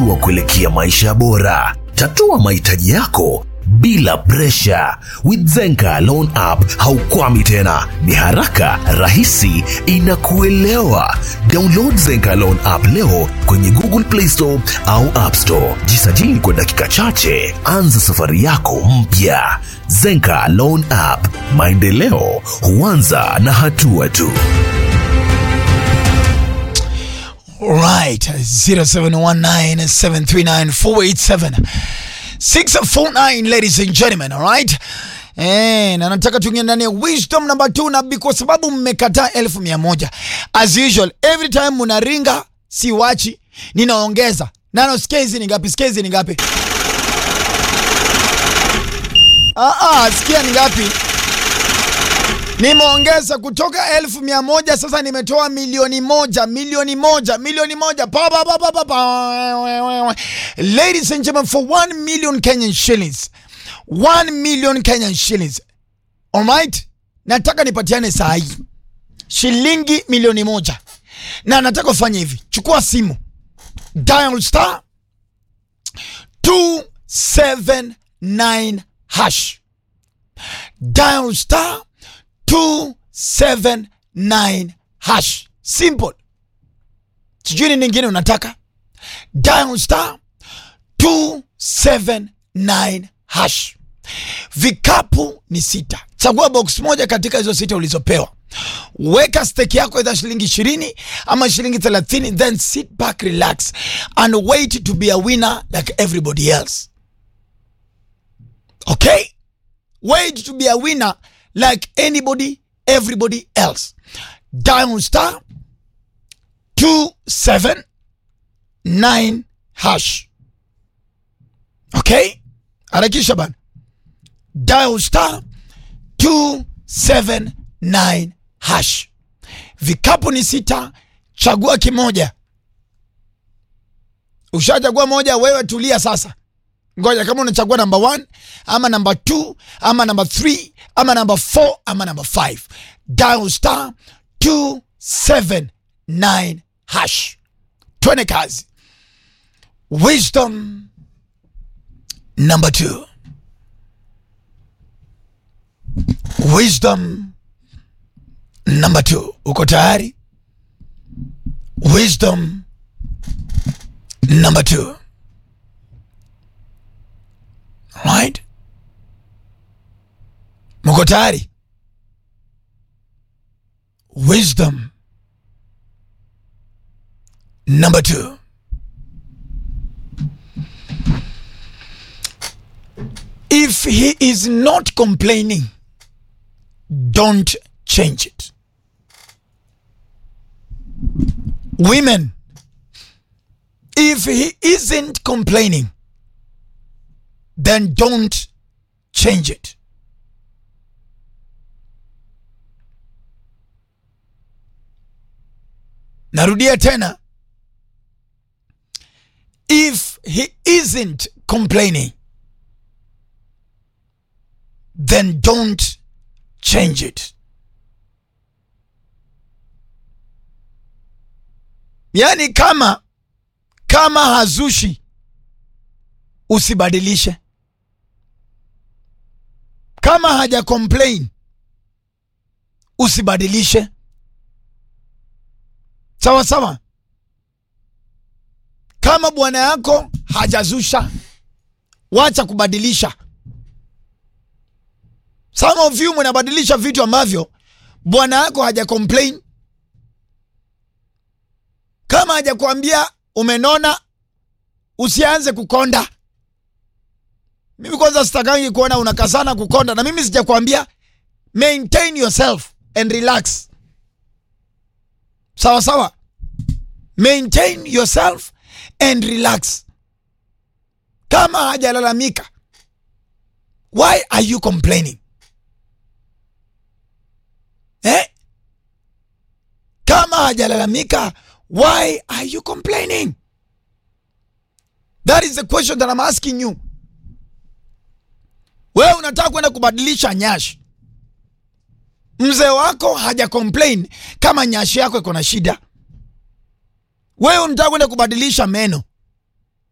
hatua kuelekea maisha bora. Tatua mahitaji yako bila presha. With Zenka Loan App haukwami tena, ni haraka, rahisi, inakuelewa. Download Zenka Loan App leo kwenye Google Play Store au App Store. Jisajili kwa dakika chache, anza safari yako mpya. Zenka Loan App, maendeleo huanza na hatua tu. Right, 0719739487 649 ladies and gentlemen, all right? Eh, na nataka tuingie ndani ya wisdom number 2 na bi- kwa sababu mmekataa elfu mia moja as usual every time munaringa siwachi ninaongeza nano skezi ni ngapi skezi ni ngapi ah, ah, sikia ni ngapi nimeongeza kutoka elfu mia moja sasa nimetoa milioni moja milioni moja milioni moja pa, pa, pa, pa, pa, pa. ladies and gentlemen for 1 million kenyan shillings 1 million kenyan shillings alright nataka nipatiane saa hii shilingi milioni moja na nataka ufanye hivi chukua simu dial star 279 hash dial star 279 hash simple sijui ni ningine unataka dial star 279 hash vikapu ni sita chagua box moja katika hizo sita ulizopewa weka stake yako idha shilingi ishirini ama shilingi thelathini then sit back relax and wait to be a winner like everybody else okay wait to be a winner like anybody everybody else dial star 279 hash okay harakisha bana dial star 279 hash vikapu ni sita chagua kimoja ushachagua moja wewe tulia sasa ngoja kama unachagua namba 1 ama namba 2 ama namba 3 ama namba 4 ama namba 5 dial star 279 hash twende kazi wisdom number 2 wisdom number 2 uko tayari wisdom number 2 right mko tayari wisdom number two if he is not complaining don't change it women if he isn't complaining then don't change it. Narudia tena. If he isn't complaining, then don't change it. Yaani kama kama hazushi usibadilishe kama haja complain usibadilishe sawa sawa kama bwana yako hajazusha wacha kubadilisha some of you mnabadilisha vitu ambavyo bwana yako haja complain kama hajakwambia umenona usianze kukonda mimi kwanza sitakangi kuona unakazana kukonda na mimi sijakwambia maintain yourself and relax sawa sawa maintain yourself and relax kama hajalalamika why are you complaining eh? kama hajalalamika why are you complaining that is the question that I'm asking you wewe unataka kwenda kubadilisha nyashi mzee wako haja complain kama nyashi yako iko na shida wewe unataka kwenda kubadilisha meno